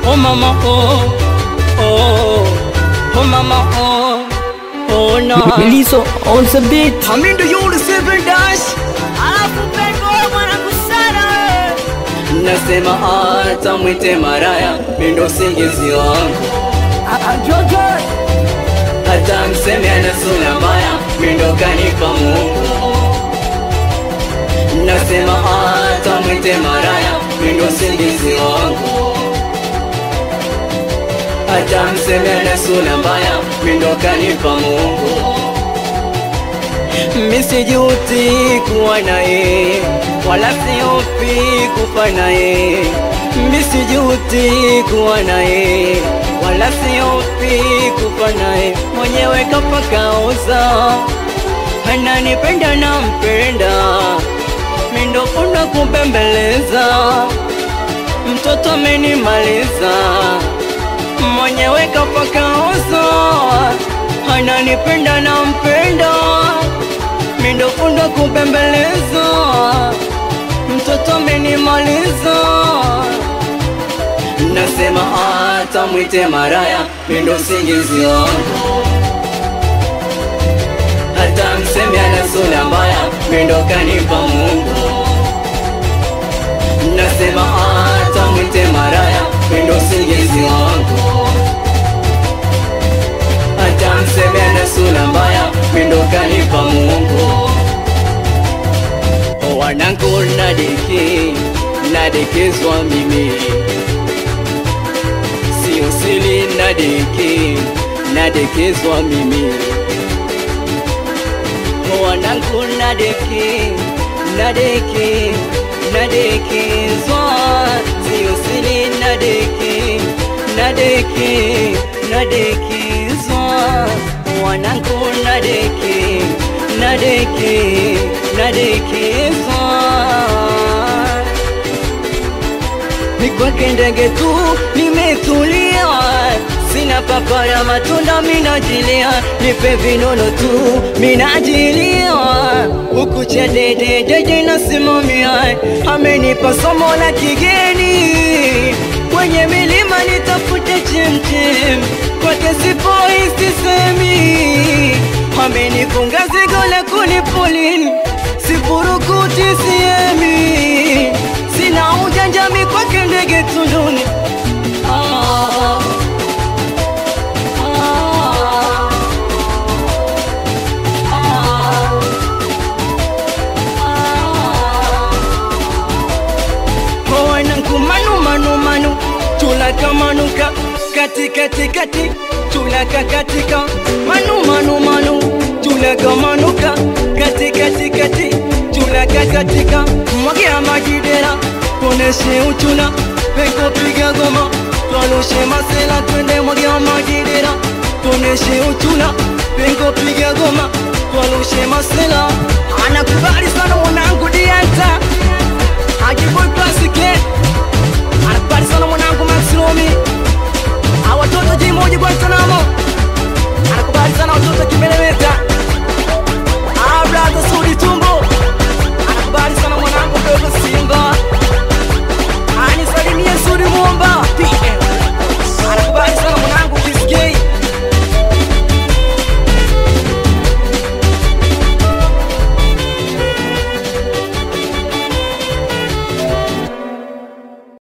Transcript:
oh mama oh oh oh mama oh oh no Liso on the beat. Hamindo yule seven dash Alafu pengo mwanangu sana wewe. nasema hata mwite maraya mindo usingizi wangu hata mseme ana sura mbaya mindo kanipa Mungu nasema hata mwite maraya mindo usingizi wangu hata mseme ana sura mbaya mindo kanipa Mungu misijuti kuwa naye wala siopi kufa naye misijuti kuwa naye wala siopi kufa naye mwenyewe kapakaoza ananipenda na mpenda mindofuna kumbembeleza mtoto amenimaliza mwenyewe kapakaoza ananipenda na mpenda mindofunda kupembeleza mtoto amenimaliza nasema hata mwite maraya mindo usingizi wangu hata mseme ana sura mbaya mindo kanipa Mungu nasema hata mwite maraya mindo usingizi wangu hata mseme ana sura mbaya mindo kanipa Mungu wanangu nadeki nadekezwa mimi sio sili nadeki nadekezwa mimi wanangu nadeki nadeki nadekezwa sio sili nadeki nadeki nadekezwa wanangu nadeki nadeki nadekezwa ni kwake ndege tu nimetulia sina papara matunda minajilia nipe vinono tu minajilia huku cha dede dede nasimamia amenipa somo la kigeni kwenye milima nitafute chemchem kwake sipoi sisemi amenifunga zigo la kunipolini sifurukuti siemi sina ujanjami kwake ndege tunduni ah, ah, ah, ah. wanangu manu manu manu tulaka manuka kati kati kati tulaka katika manu manu manu tulaka manuka kati kati kati tulaka katika mwagia majidera koneshe uchuna peko piga goma twalushe masela twende mwagia majidera koneshe uchuna peko piga goma twalushe masela anakubali sana mwanangu dianta Hajiboy Plus